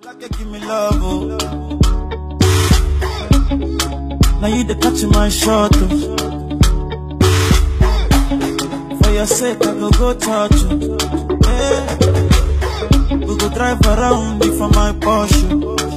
like you give me love, oh. Now you the catch my shot, oh. For your sake, I go go touch you. Yeah. We go drive around it for my Porsche.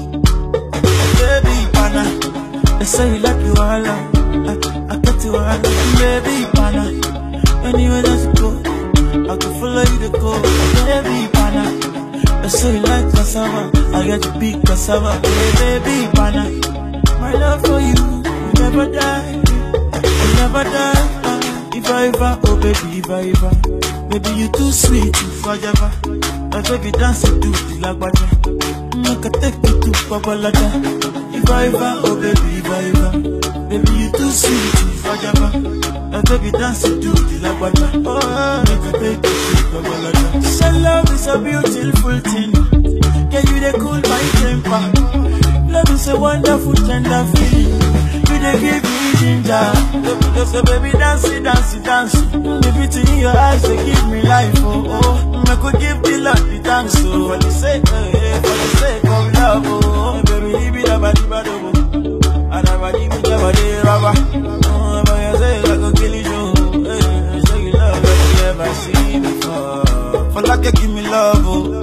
Baby, pana, they say you like you all, I, I get you all, baby, pana. Anywhere that you go, I can follow you to go, baby, pana. They say you like cassava, I get you big cassava, hey, baby, pana. My love for you, will never die, will never die. ah. If I ever, oh baby, if I ever, baby you too sweet, if I ever. My baby dance to the lagwaja, make I take you to Babalada. If I ever, oh baby, if I ever, baby you too sweet, if I ever. My baby dance to the lagwaja, oh make I take you to Babalada. So love is a beautiful thing, can you they cool my temper? Love is a wonderful tender feeling. You they give me ginger. So, so baby dance it, dance it, dance it. The beauty in your eyes they give me life. Oh oh, I could give the Lord the thanks. Oh, for the sake, eh, eh, for the sake of love. Oh, baby, leave it about the bad oh. And I'm a give it about the rubber. Oh, but you say I could kill you. oh. Eh, show you love that you never seen before. For like you give me love. Oh.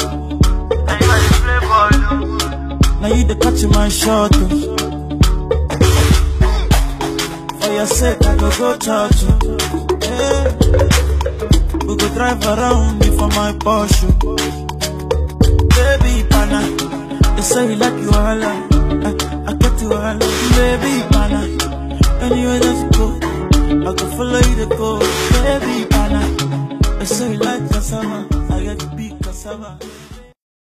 Now you the catch my shot. Oh. For your sake, I go go touch you. Yeah. We go drive around it for my Porsche. Baby, pana. They say you like you all. I, I get you all. Baby, pana. Anywhere that you go, I go follow you to go. Baby, pana. They say you like cassava. I get big cassava.